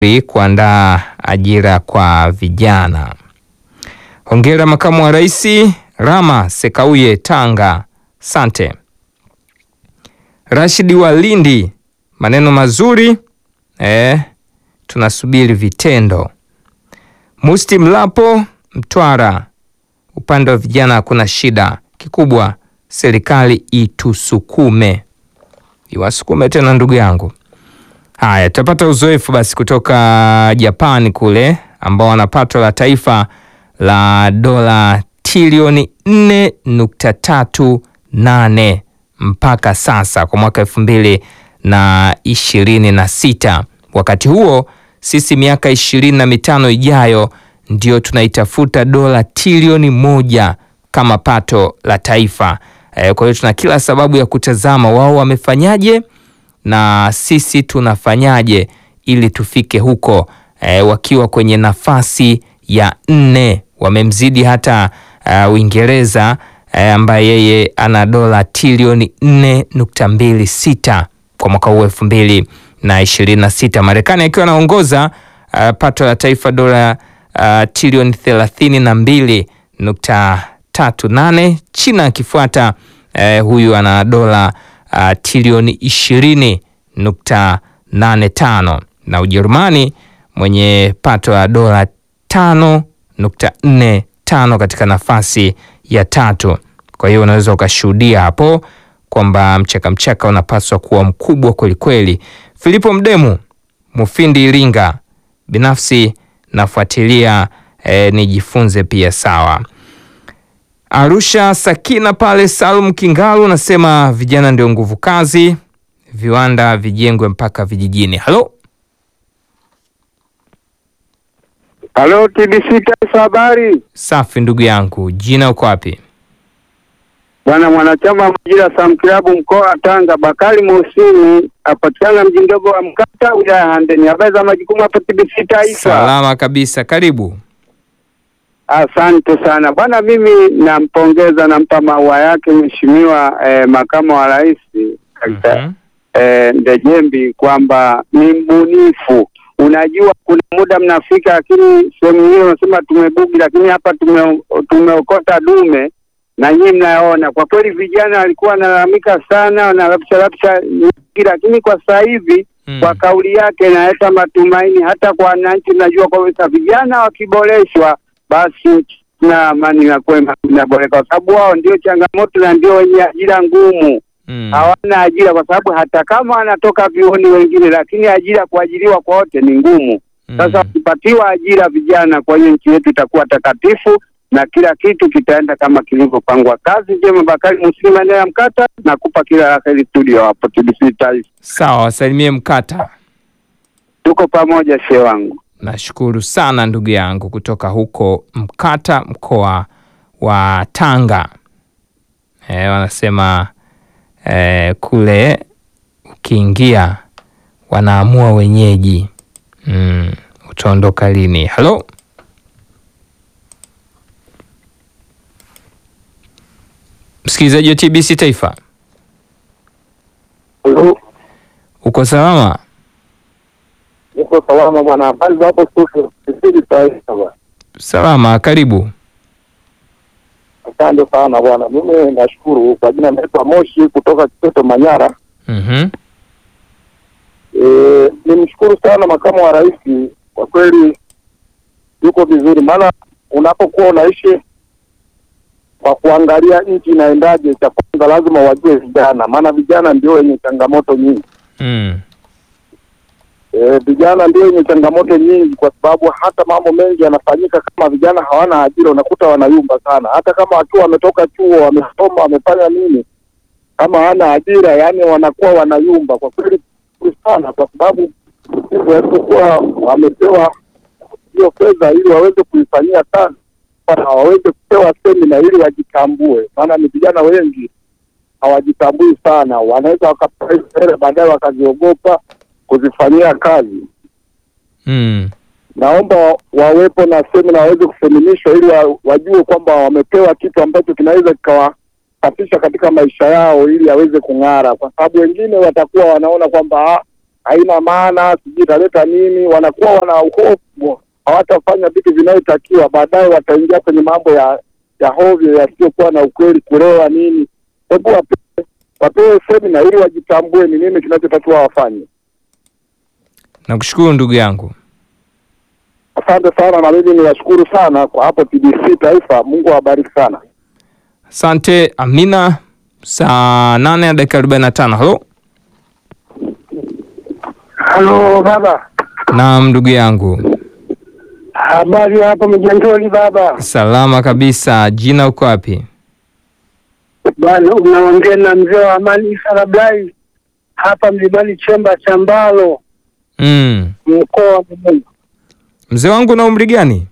kuandaa ajira kwa vijana. Hongera makamu wa rais Rama Sekauye Tanga, sante. Rashidi wa Lindi, maneno mazuri eh, tunasubiri vitendo. Musti Mlapo Mtwara, upande wa vijana hakuna shida, kikubwa serikali itusukume, iwasukume tena ndugu yangu. Haya, tutapata uzoefu basi kutoka Japani kule ambao wana pato la taifa la dola trilioni 4.38 mpaka sasa kwa mwaka elfu mbili na ishirini na sita. Wakati huo sisi miaka ishirini na mitano ijayo ndio tunaitafuta dola trilioni moja kama pato la taifa. E, kwa hiyo tuna kila sababu ya kutazama wao wamefanyaje na sisi tunafanyaje ili tufike huko. E, wakiwa kwenye nafasi ya nne wamemzidi hata uh, Uingereza e, ambaye yeye ana dola trilioni 4.26 kwa mwaka huu elfu mbili na ishirini na sita. Marekani akiwa anaongoza uh, pato la taifa dola uh, trilioni thelathini na mbili nukta tatu nane. China akifuata uh, huyu ana dola uh, trilioni ishirini nukta nane tano na Ujerumani mwenye pato la dola tano nukta nne tano katika nafasi ya tatu. Kwa hiyo unaweza ukashuhudia hapo kwamba mchaka mchaka unapaswa kuwa mkubwa kwelikweli. Filipo Mdemu, Mufindi Iringa, binafsi nafuatilia eh, nijifunze pia. Sawa. Arusha Sakina pale, Salum Kingalu nasema vijana ndio nguvu kazi, viwanda vijengwe mpaka vijijini. Halo, Halo TBC Taifa, habari safi ndugu yangu, jina uko wapi? bwana. Mwanachama wa Majira Sam Kilabu mkoa wa Tanga, Bakari Mohsini apatikana mji mdogo wa Mkata wilaya ya Handeni. Habari za majukumu hapa TBC Taifa? Salama kabisa, karibu. Asante sana bwana, mimi nampongeza, nampa maua yake mheshimiwa eh, makamu wa rais Dkt. Mhm. eh, Ndejembi kwamba ni mbunifu. Unajua, kuna muda mnafika, lakini sehemu hiyo unasema tumebugi, lakini hapa tume, tumeokota dume na nyinyi mnaona. Kwa kweli vijana walikuwa wanalalamika sana, wanarapsha rapsha nyingi, lakini kwa sasa hivi Mm. kwa kauli yake inaleta matumaini hata kwa wananchi. Najua kabisa vijana wakiboreshwa, basi na amani na kwema inaboreka, kwa sababu wao ndio changamoto na ndio wenye ajira ngumu Mm. hawana ajira kwa sababu hata kama wanatoka vioni wengine, lakini ajira kuajiriwa kwa wote ni ngumu. Sasa Mm. wakipatiwa ajira vijana, kwa hiyo nchi yetu itakuwa takatifu na kila kitu kitaenda kama kilivyopangwa. Kazi njema, Bakari Muslim, maeneo ya Mkata, nakupa kila la heri studio hapo TBC Taifa. Sawa, wasalimie Mkata. Tuko pamoja, shehe wangu. Nashukuru sana ndugu yangu kutoka huko Mkata, mkoa wa Tanga. E, wanasema e, kule ukiingia wanaamua wenyeji. Mm, utaondoka lini? Halo, msikilizaji wa TBC Taifa, uko salama? Niko salama bwana, habari za hapo studio TBC Taifa bwana. Salama, karibu. Asante sana bwana, mimi nashukuru. Kwa jina naitwa Moshi kutoka Kiteto Manyara. Mhm. E, nimshukuru sana makamu wa rais, kwa kweli yuko vizuri, maana unapokuwa unaishi kwa kuangalia nchi inaendaje, cha kwanza lazima wajue vijana, maana vijana ndio wenye changamoto nyingi. Mm. E, vijana ndio wenye changamoto nyingi, kwa sababu hata mambo mengi yanafanyika kama vijana hawana ajira, unakuta wanayumba sana, hata kama wakiwa wametoka chuo, wamesoma, wamefanya nini, kama hawana ajira, yani wanakuwa wanayumba. Kwa kweli vizuri sana, kwa sababu hivyo walipokuwa wamepewa hiyo fedha ili waweze kuifanyia kazi na waweze kupewa semina ili wajitambue, maana ni vijana wengi hawajitambui sana, wanaweza wakapewa hizo hela baadaye wakaziogopa kuzifanyia kazi. Mm. Naomba wa- wawepo na semina waweze kuseminishwa ili wa, wajue kwamba wamepewa kitu ambacho kinaweza kikawasafisha katika maisha yao ili aweze kung'ara, kwa sababu wengine watakuwa wanaona kwamba ah, haina maana, sijui italeta nini. Wanakuwa wana hofu, hawatafanya vitu vinavyotakiwa, baadaye wataingia kwenye mambo ya ya hovyo yasiyokuwa na ukweli, kulewa nini. Hebu wapewe wapewe semina ili wajitambue ni nini kinachotakiwa wafanye. Nakushukuru ndugu yangu. Asante sana, na mimi niwashukuru sana kwa hapo TBC Taifa. Mungu awabariki sana. Asante Amina. Saa nane na dakika arobaini na tano. Halo, Halo baba, naam ndugu yangu, habari hapo Mjandoli baba? salama kabisa. Jina uko wapi? Bwana, unaongea na mzee wa Amani Isa Lablai hapa Mlimani Chemba cha Mbalo, Mm. mkoa wa Dodoma. Mzee wangu na umri gani?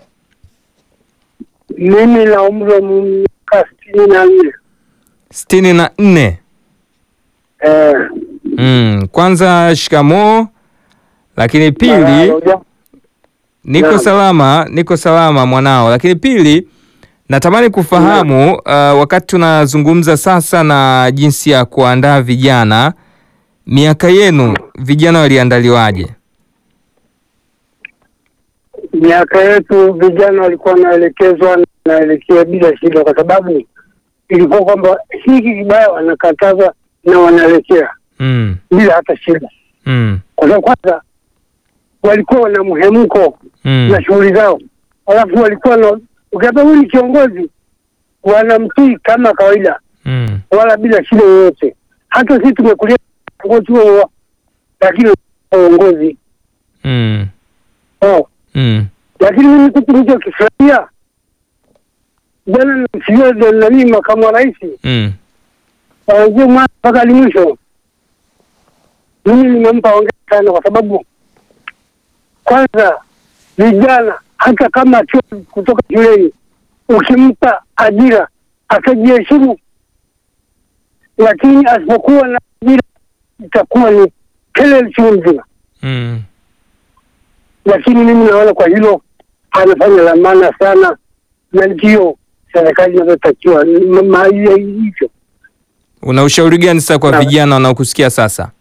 Mimi na umri wa miaka sitini na nne. sitini na nne. Eh, Mm. Kwanza shikamoo, lakini pili bwana, niko Naam. salama, niko salama mwanao. Lakini pili natamani kufahamu uh, wakati tunazungumza sasa na jinsi ya kuandaa vijana, miaka yenu vijana waliandaliwaje? miaka yetu vijana walikuwa wanaelekezwa naelekea bila shida, kwa sababu ilikuwa kwamba hiki kibaya wanakatazwa na wanaelekea Mm. bila hata shida, Mm. kwa sababu kwanza walikuwa na mhemko Mm. na shughuli zao, alafu walikuwa na ukiambia huyu ni kiongozi, wanamtii kama kawaida, Mm. wala bila shida yoyote. Hata sisi tumekulia uongozi huo, lakini uongozi Mm. oh. Mm. Lakini mimi kitu nilichokifurahia jana, namsikia nani, makamu wa rais Mm. kuanzia mwanzo mpaka hadi mwisho, mimi nimempa hongera sana, kwa sababu kwanza vijana hata kama akiwa kutoka shuleni, ukimpa ajira akajiheshimu, lakini asipokuwa na ajira itakuwa ni kelele chungu mzima. Mm. Lakini mimi naona kwa hilo anafanya la maana sana, na ndio serikali inavyotakiwa ma- ma- hivyo. Una ushauri gani sasa kwa Sawa. vijana wanaokusikia sasa?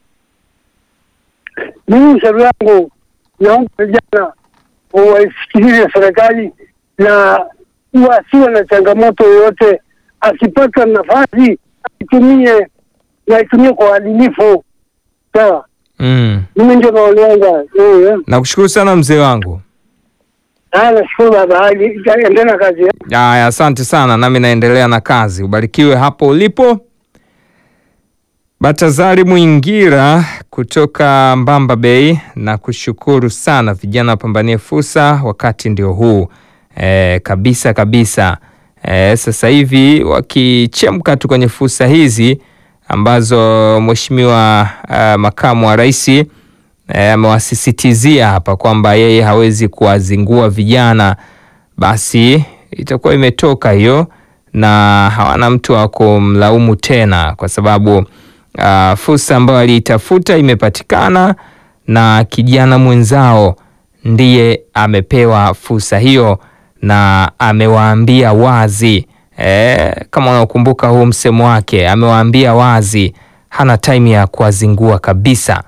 Mimi ushauri wangu, naomba vijana waisikilize serikali na wasiwe na changamoto yoyote. Akipata nafasi aitumie na aitumie kwa uadilifu. Sawa, Mm. mimi ndio maoni yangu. Eh, Nakushukuru sana mzee wangu. haya, nashukuru baba, hadi endelea na kazi. eh. Aya, asante sana, nami naendelea na kazi. Ubarikiwe hapo ulipo. Batazari Mwingira kutoka Mbamba Bay, na kushukuru sana. Vijana wapambanie fursa, wakati ndio huu e, kabisa kabisa. E, sasa hivi wakichemka tu kwenye fursa hizi ambazo Mheshimiwa uh, makamu wa rais eh, amewasisitizia hapa kwamba yeye hawezi kuwazingua vijana, basi itakuwa imetoka hiyo na hawana mtu wa kumlaumu tena, kwa sababu uh, fursa ambayo aliitafuta imepatikana na kijana mwenzao ndiye amepewa fursa hiyo na amewaambia wazi eh, kama unaokumbuka huu msemo wake, amewaambia wazi, hana time ya kuwazingua kabisa.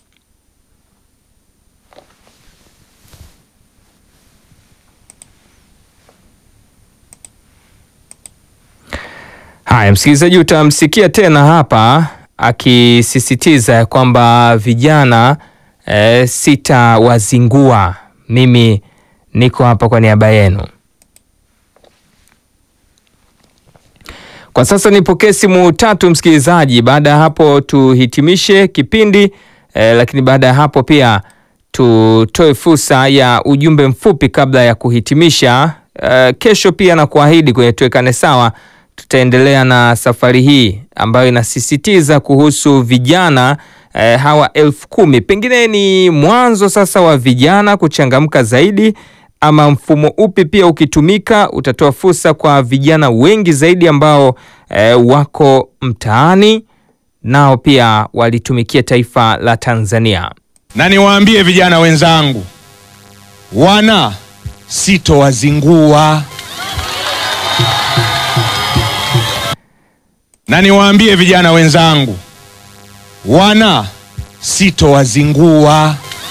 Haya, msikilizaji, utamsikia tena hapa akisisitiza ya kwamba vijana e, sitawazingua, mimi niko hapa kwa niaba yenu. Kwa sasa nipokee simu tatu msikilizaji, baada ya hapo tuhitimishe kipindi e, lakini baada ya hapo pia tutoe fursa ya ujumbe mfupi kabla ya kuhitimisha. E, kesho pia na kuahidi kwenye tuwekane sawa tutaendelea na safari hii ambayo inasisitiza kuhusu vijana eh, hawa elfu kumi. Pengine ni mwanzo sasa wa vijana kuchangamka zaidi, ama mfumo upi pia ukitumika utatoa fursa kwa vijana wengi zaidi ambao eh, wako mtaani nao pia walitumikia taifa la Tanzania. na niwaambie vijana wenzangu, wana sitowazingua. Na niwaambie vijana wenzangu, wana sitowazingua.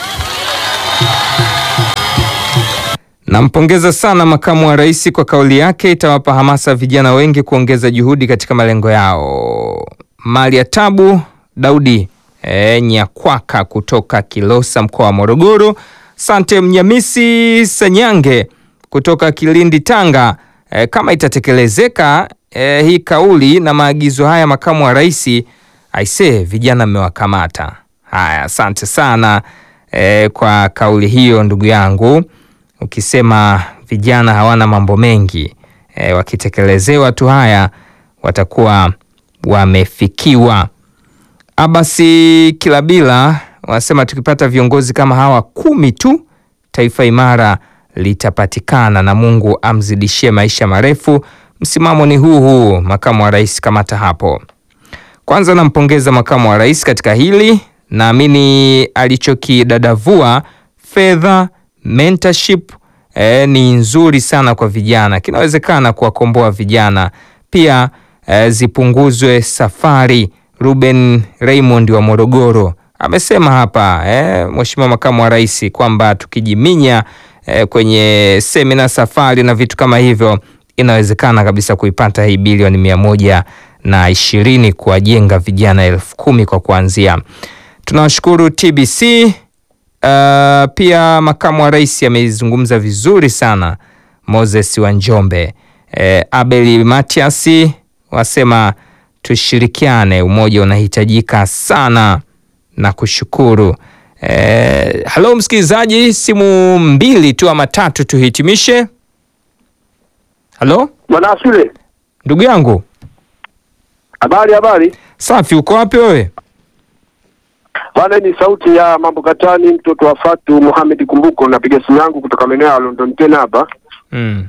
Nampongeza sana makamu wa rais kwa kauli yake, itawapa hamasa vijana wengi kuongeza juhudi katika malengo yao. Mali ya Tabu Daudi e, Nyakwaka kutoka Kilosa mkoa wa Morogoro. Sante Mnyamisi Sanyange kutoka Kilindi Tanga. E, kama itatekelezeka e, hii kauli na maagizo haya makamu wa rais, aisee, vijana mmewakamata. Haya, asante sana e, kwa kauli hiyo ndugu yangu ukisema vijana hawana mambo mengi e, wakitekelezewa tu haya watakuwa wamefikiwa. Abasi Kilabila wanasema tukipata viongozi kama hawa kumi tu taifa imara litapatikana na Mungu amzidishie maisha marefu. Msimamo ni huu huu, makamu wa rais, kamata hapo. Kwanza nampongeza makamu wa rais katika hili, naamini alichokidadavua fedha mentorship eh, ni nzuri sana kwa vijana, kinawezekana kuwakomboa vijana pia. Eh, zipunguzwe safari. Ruben Raymond wa Morogoro amesema hapa eh, Mheshimiwa makamu wa rais kwamba tukijiminya eh, kwenye semina, safari na vitu kama hivyo, inawezekana kabisa kuipata hii bilioni mia moja na ishirini kuwajenga vijana elfu kumi kwa kuanzia. Tunawashukuru TBC. Uh, pia makamu wa rais amezungumza vizuri sana Moses wa Njombe. Eh, Abeli Matiasi wasema tushirikiane, umoja unahitajika sana na kushukuru. Eh, halo msikilizaji, simu mbili tu ama tatu tuhitimishe. Halo Bwana Asule, ndugu yangu, habari habari. safi, uko wapi wewe? Bwana, ni sauti ya mambo katani, mtoto wa Fatu Muhamed Kumbuko. Napiga simu yangu kutoka maeneo ya London tena hapa. Mm.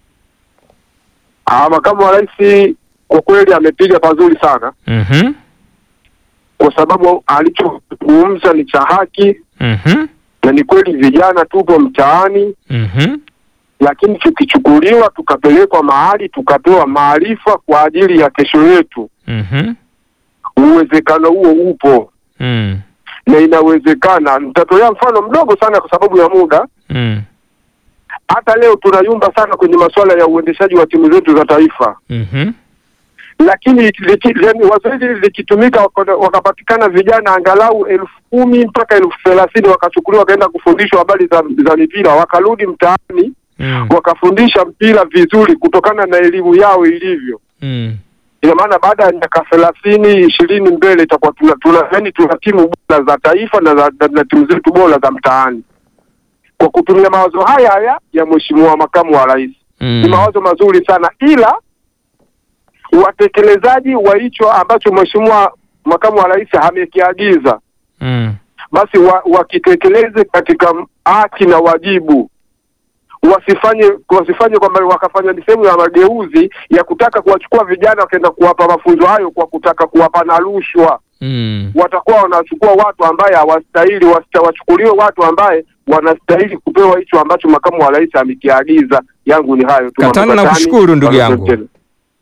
Ah, makamu wa rais kwa kweli amepiga pazuri sana, Mhm. kwa sababu alichozungumza ni cha haki Mhm. na ni kweli, vijana tupo mtaani, Mhm. lakini tukichukuliwa tukapelekwa mahali tukapewa maarifa kwa ajili ya kesho yetu, Mhm. uwezekano huo upo Mm. na inawezekana. Nitatolea mfano mdogo sana kwa sababu ya muda. Mm. Hata leo tunayumba sana kwenye masuala ya uendeshaji wa timu zetu za taifa, Mhm. lakini liki- yaani wazo hili likitumika, waka- wakapatikana vijana angalau elfu kumi mpaka elfu thelathini wakachukuliwa wakaenda kufundishwa habari za, za mipira, wakarudi mtaani Mm. wakafundisha mpira vizuri kutokana na elimu yao ilivyo. Mm. Ina maana baada ya miaka thelathini ishirini mbele itakuwa tuna, tuna, yani tuna timu bora za taifa na, za, na, na timu zetu bora za mtaani kwa kutumia mawazo haya haya ya Mheshimiwa Makamu wa Rais. Ni Mm. mawazo mazuri sana, ila watekelezaji wa hicho ambacho Mheshimiwa Makamu wa Rais amekiagiza Mm. basi wa, wakitekeleze katika haki na wajibu, wasifanye wasifanye kwamba wakafanya ni sehemu ya mageuzi ya kutaka kuwachukua vijana wakaenda kuwapa mafunzo hayo kwa kutaka kuwapa na rushwa. Mm. Watakuwa wanachukua watu ambaye hawastahili, wasta- wachukuliwe watu ambaye wanastahili kupewa hicho ambacho makamu wa rais amekiagiza. Yangu ni hayo tu. Katana, Mambo nakushukuru ndugu Bwana yangu. President.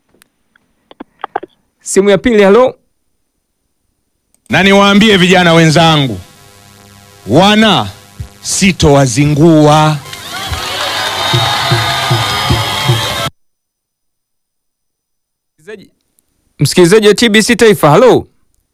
Simu ya pili, halo. Na niwaambie vijana wenzangu, wana sitowazingua. Msikilizaji- Msikilizaji wa TBC Taifa, halo.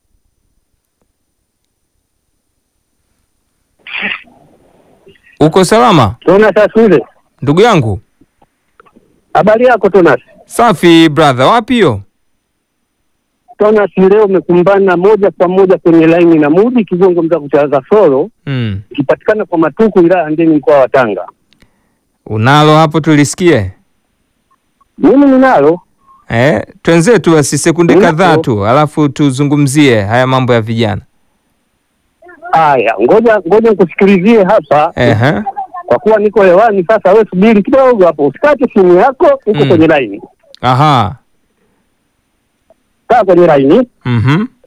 Uko salama Tonas Asule, ndugu yangu? habari yako Tonas? Safi brother, wapi hiyo? Tonas, leo umekumbana moja kwa moja kwenye laini na Mudi Kigongo mza kuchaza solo Mm. ikipatikana kwa Matuku wilaya Handeni mkoa wa Tanga. Unalo hapo tulisikie? Mimi ninalo Eh, twenzetu basi sekunde Ninapo. kadhaa tu, alafu tuzungumzie haya mambo ya vijana. haya, ngoja ngoja nikusikilizie hapa Ehe. kwa kuwa niko hewani sasa. Wewe subiri kidogo hapo, usikate simu yako, uko Mm. kwenye laini, Aha. kaa kwenye laini. Mhm.